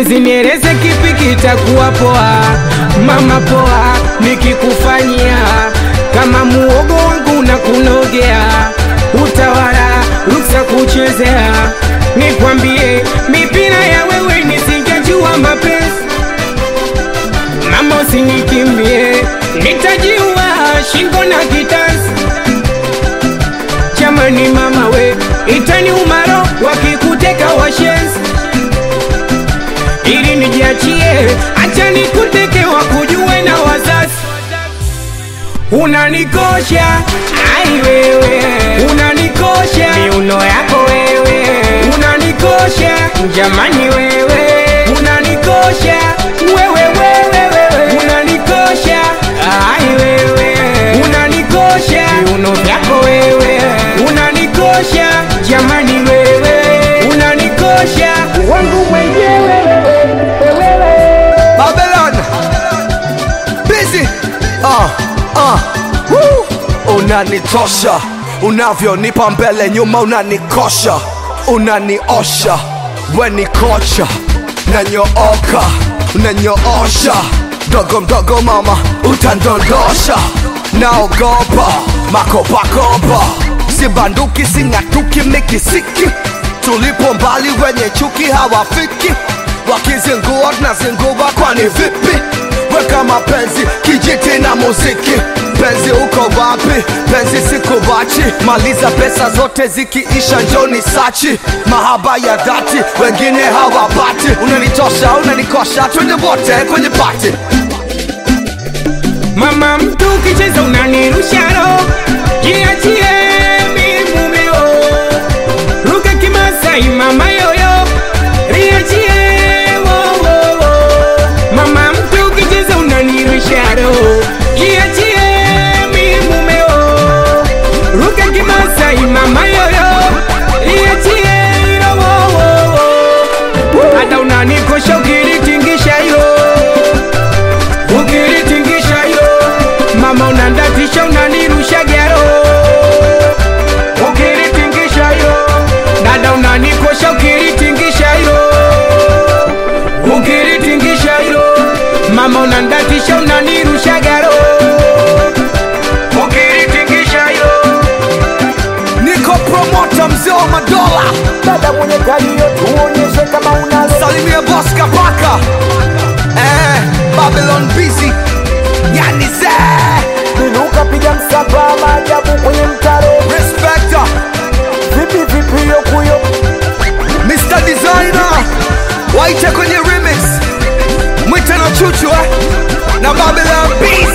Bezi nieleze kipi kitakuwa poa, mama poa, nikikufanyia kama muogo wangu na kunogea, utawala ruksa kuchezea, nikwambie mipira ya wewe nisingejua mapenzi mama usinikimbie, nitajiua shingo na kitanzi. Jamani mama we, itani umaro wakikuteka washenzi, ili nijiachie, acha nikuteke wakujue na wazazi. Unanikosha ai wewe, unanikosha miuno yako wewe, unanikosha jamani wewe, unanikosha wewe wewe wewe, unanikosha ai wewe, unanikosha miuno vyako wewe, unanikosha jamani wewe, unanikosha wangu mwenyewe wewe Babylon Busy ah, ah, woo. Unanitosha unavyonipa mbele nyuma unanikosha unaniosha weni kocha nanyooka unanyoosha mdogo mdogo mama utandondosha naogopa makopakopa sibanduki sing'atuki mikisiki tulipo mbali wenye chuki hawafiki wakizingua tunazingua kwani vipi weka mapenzi kijiti na muziki penzi uko wapi penzi sikubachi maliza pesa zote zikiisha njoni sachi mahaba ya dhati wengine hawapati unanitosha unanikosha twende wote kwenye pati Mama mtu ukicheza unanirusha roho, jiachie mi mumeo, ruka kimasai mama yoyo, riachie wo wo wo. Mama mtu ukicheza unanirusha roho, jiachie mi mumeo, ruka kimasai mama yoyo, riachie ro wo wo wo. Hata unanikosha ukilitingisha yo ukilitingisha yo mama unandatisha unanirusha gero ukilitingisha yo dada unanikosha ukilitingisha yo ukilitingisha yo mama unandatisha unanirusha gero ukilitingisha yo niko promota mzee wa madola dada mwenye kalio tuonyeshe kama unalo salimia bos kapaka eh, babylon busy yani zee binuka piga msapa maajabu kwenye mtaro respector vipi vipi yokuyo Mr. Designer waite kwenye remix mwite na chuchu eh? na Babylon Beast